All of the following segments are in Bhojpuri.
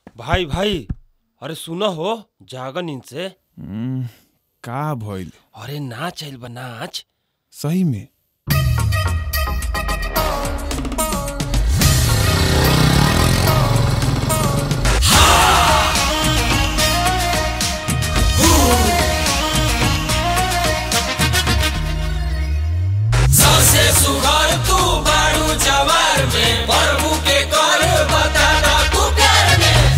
भाई भाई अरे सुनो हो जागन इनसे हम्म, का भइल अरे नाच आइल बा नाच सही में सबसे सुघर तू बारू जवार में प्रभु के कर बताना तू प्यार में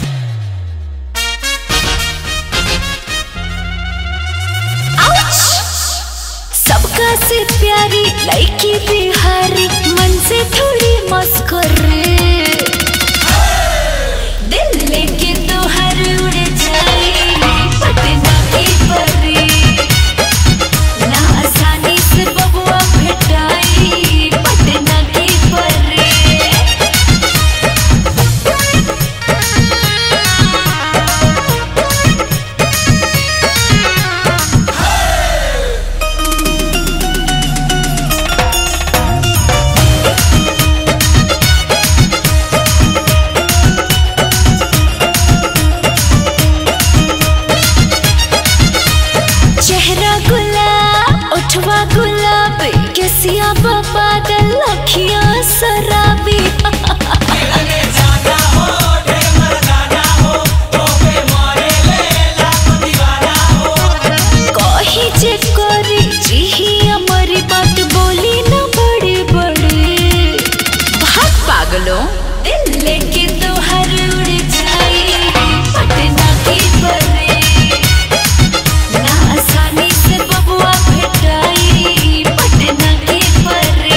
सबका से प्यारी लड़की बिहारी मन से थोड़ी मस्कर दिल लेके तो हर उड़ जाए पटना की परी ना आसानी से बबुआ भेटाई पटना की परी चेहरा गुलाब उठवा गुलाब केसिया बादल अखियां शराबी मिलने जाना हो ढेर मर्दाना हो तो पे मारे ले लाख दीवाना हो कही जे करी जिही हमारी बात बोली न बड़े बड़े भाग पागलों दिल लेके तो हर उड़ जाए पटना की परे ना आसानी से बबुआ भेटाई पटना की परे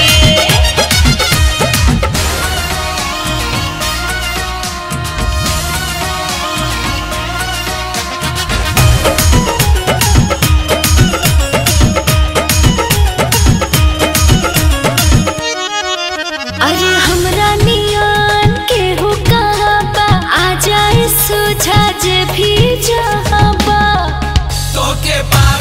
अरे हमरा नियन केहू कहाँ बा आ जाए सुझा जे भी जहाँ बा तो के पार